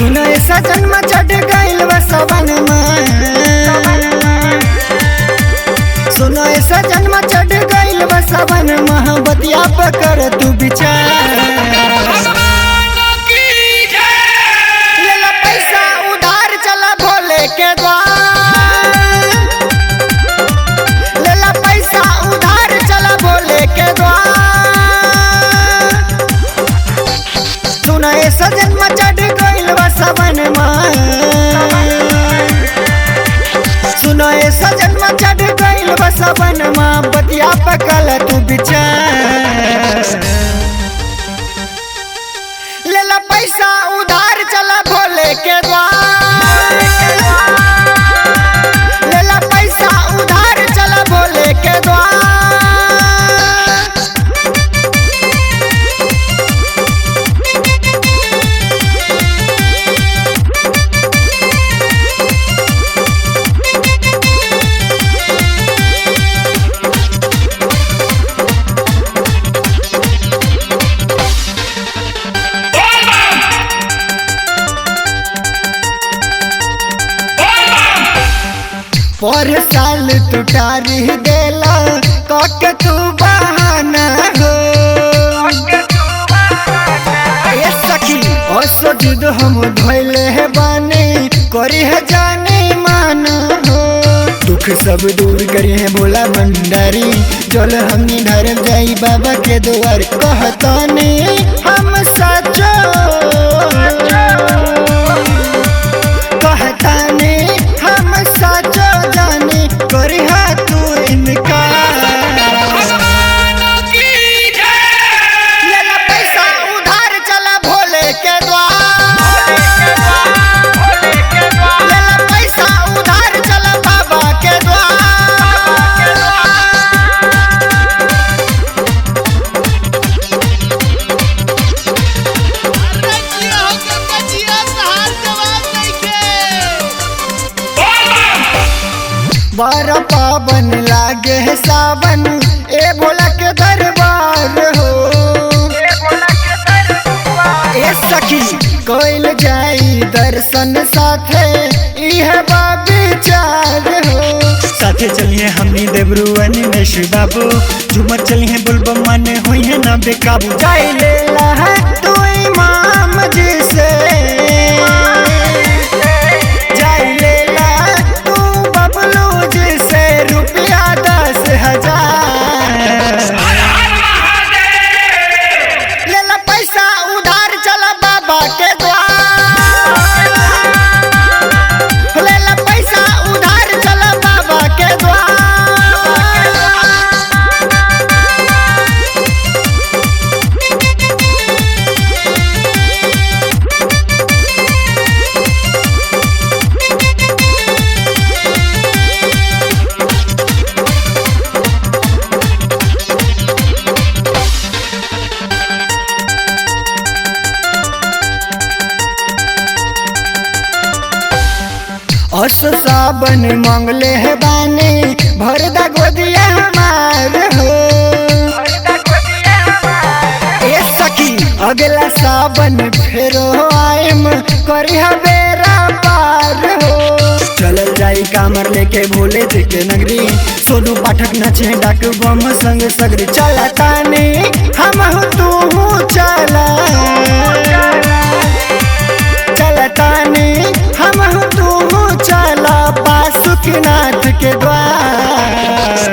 सुनो ऐसा जन्म चढ़ गइल बा सबन सुनो ऐसा जन्म चढ़ गइल बा सबन मोहब्बतिया पकड़ तू विचार ले ला पैसा उधार चला भोले के द्वार ले ला पैसा उधार चला भोले के द्वार सुना ए सजन में चढ़ गइल बा सबन सुनो ए सजन में चढ़ गइल बा सबन बतिया पकल तू विचार ले ला पैसा उधार चला भोले के द्वार ले ला पैसा उधार चला भोले के द्वार पर साल तू टारी देला कक तू बहाना हो ए सखी असो जुद हम धोइले है बानी करी है जाने मान हो दुख सब दूर करी है भोला भंडारी जल हमनी ढर जाई बाबा के द्वार कहतानी हम सचो कहतानी हम सचो जानी करिहा तू इनकार लेला पैसा उधार चला भोले के द्वार लेला पैसा उधार चला बाबा के द्वार रजिया हो के बचिया सहार जवाब नइखे बार पावन लागे है सावन ए भोला के दरबार हो ए सखी कोइल जाई दर्शन साथे इह विचार हो साथे चलिए हमनी देवरुवन में श्री बाबू झूमर चलिए बुलबम माने हुई है ना बेकाबू जाई ले ला है तू इमाम जी से जाई ले ला तू बबलू जी से रुपया दस हजार ले ला पैसा उधार चला बाबा के द्वार ले ला पैसा उधार चला बाबा के द्वार अस साबन मंगले है बाने भरदा गोदिया हमार हो ए सखी अगला साबन फेरो आएम करी बेरा पार हो चलल जाई कामर लेके भोले जी के नगरी सोनू पाठक नचे डाक बम संग सगरी चला ताने हम हो तू चला चलतानी हम हूँ तू चला बासुकीनाथ के द्वार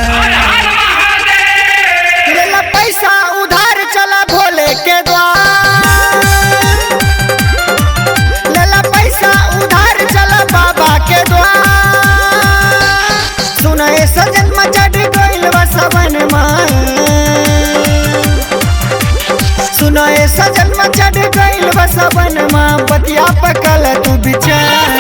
लेला पैसा उधार चला भोले के द्वार लेला पैसा उधार चला बाबा के द्वार सुना ए सजन में चढ़ गइल बा सबन सुनो ए सजन में चढ़ गइल बा सबन बतिया पकल तू विचार